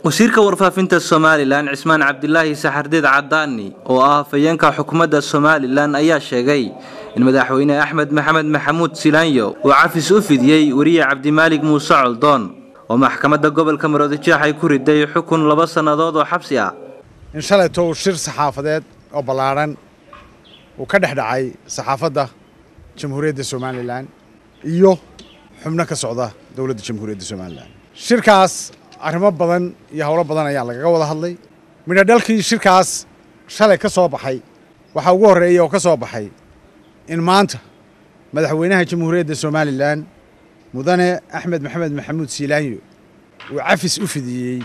wasiirka warfaafinta somalilan cismaan cabdilaahi saxardiid cadaani oo ah hafayeenka xukuumadda somalilan ayaa sheegay in madaxweyne axmed maxamed maxamuud silaanyo uu cafis u fidiyey weriye cabdimaalig muuse coldoon oo maxkamadda gobolka maroodijeex ay ku riday xukun laba sannadood oo xabsi ah in shalayto uu shir saxaafadeed oo ballaadhan uu ka dhex dhacay saxaafadda jamhuuriyadda somalilan iyo xubno ka socda dowladda jamhuuriyadda somalilan shirkaas arrimo badan iyo howlo badan ayaa lagaga wada hadlay midho dhalkii shirkaas shalay ka soo baxay waxaa ugu horreeya oo ka soo baxay in maanta madaxweynaha jamhuuriyadda somalilan mudane axmed maxamed maxamuud siilaanyo uu cafis u fidiyey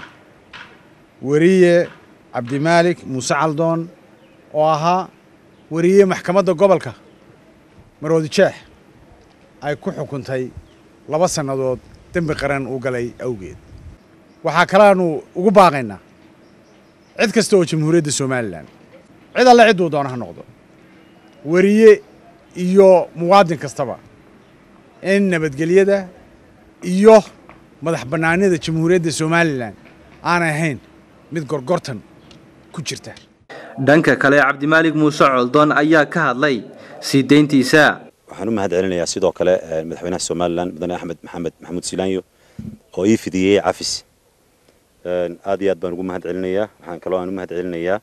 weriye cabdimaalik muuse caldoon oo ahaa weriye maxkamadda gobolka maroodijeex ay ku xukuntay laba sannadood dembi qaran uu galay awgeed waxaa kaleanu ugu baaqaynaa cid kasta oo jamhuuriyadda somalilan cid alle cidduu doona ha noqdo weriye iyo muwaadin kastaba in nabadgelyada iyo madax bannaanida jamhuuriyadda somalilan aanay ahayn mid gorgortan ku jirta dhanka kale cabdimaalig muuse coldoon ayaa ka hadlay sii deyntiisa waxaan u mahad celinayaa sidoo kale madaxweynaha somalilan mudane axmed maxamed maxamuud silaanyo oo ii fidiyey cafis aad iyo aad baan ugu mahad celinayaa waxaan kaloo aan u mahad celinayaa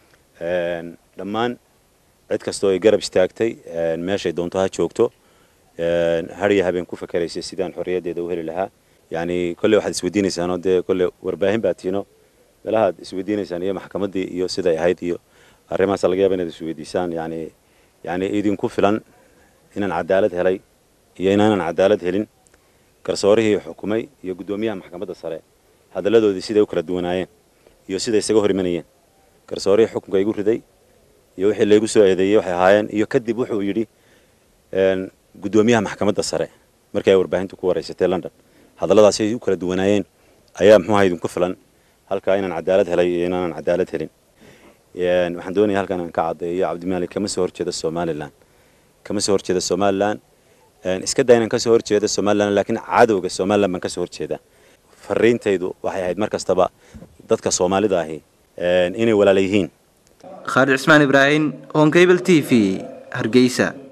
dhammaan cid kastoo ay garab istaagtay meeshay doonto ha joogto hariya habeen ku fakeraysay sidaan xorriyaddeeda u heli lahaa yacni kolley waxaad isweydiinaysaanoo dee kolley warbaahin baa tiino meelahaad isweydiinaysaan iyo maxkamaddii iyo siday ahayd iyo arrimahaasa laga yaaba inaad isweydiisaan yacni yacni idinku filan inaan cadaalad helay iyo inaanan cadaalad helin garsoorihii xukumay iyo guddoomiyaha maxkamadda sare hadalladoodii siday u kala duwanaayeen iyo siday isaga hor imanayeen garsoorihii xukunka igu riday iyo wixii laygu soo eedeeyey waxay ahaayeen iyo kadib wuxuu yidhi guddoomiyaha maxkamadda sare markii ay warbaahintu ku waraysatay london hadalladaasi ay u kala duwanaayeen ayaa muxuuha idinku filan halkaa inaan cadaalad helay iyo inaanan cadaalad helin waxaan doonaya halkan aan ka caddeeyo cabdimaalik kama soo horjeeda somalilan kama soo horjeeda somalilan iska daa inaan kasoo horjeeda somalilan laakiin cadowga somalilan baan kasoo horjeeda fariintaydu waxay ahayd mar kastaba dadka soomaalida ahi inay walaala yihiin khaalid cismaan ibraahim honkable t v hargeysa